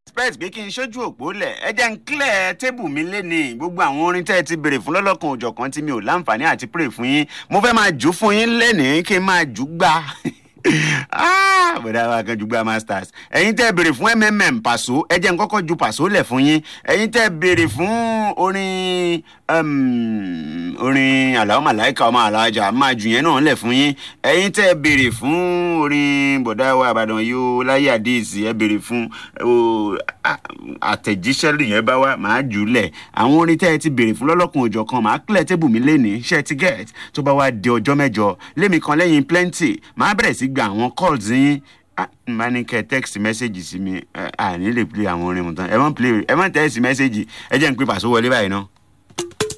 expect pé kí n ṣojú òpó lẹ̀ ẹ jẹ́ n clear tébù mi lénìí gbogbo àwọn orin tẹ́ ẹ ti béèrè fún lọ́lọ́kan òjọ̀kan tí mi ò láǹfààní àti pray fún yín mo fẹ́ máa jù fún yín lénìí kí n máa jù gbà Ah, bọ̀dá wa kan jùgbà masters ẹ̀yin tẹ́ béèrè fún mmm pàṣọ ẹ jẹ́ n kọ́kọ́ ju pàṣọ lẹ̀ fún yín ẹ̀yin tẹ́ béèrè fún orin um, orin aláwọ̀ màláìka ọmọ alájà máa jù yẹn náà lẹ̀ fún yín ẹ̀yin tẹ́ béèrè fún orin bọ̀dá wa àbàdàn yóò láyé àdéhìsì ẹ béèrè fún o, a- àtẹ̀jíṣẹ́ yẹn bá wá máa jù ú lẹ̀ àwọn orin tẹ́ ẹ ti béèrè fún lọ́lọ́kun òjọ̀ kan máa clear table mi lénìí ṣe ti get tó bá wá di ọjọ́ mẹ́jọ lémi kan lẹ́yìn plenty máa bẹ̀rẹ̀ sí gba àwọn calls yín Ah, n bá ní kẹ́ text message sí mi ẹ, à ní lè play àwọn orin mu tán ẹ má play ẹ má text message ẹ jẹ́ n pé pàṣẹ wọlé báyìí náà.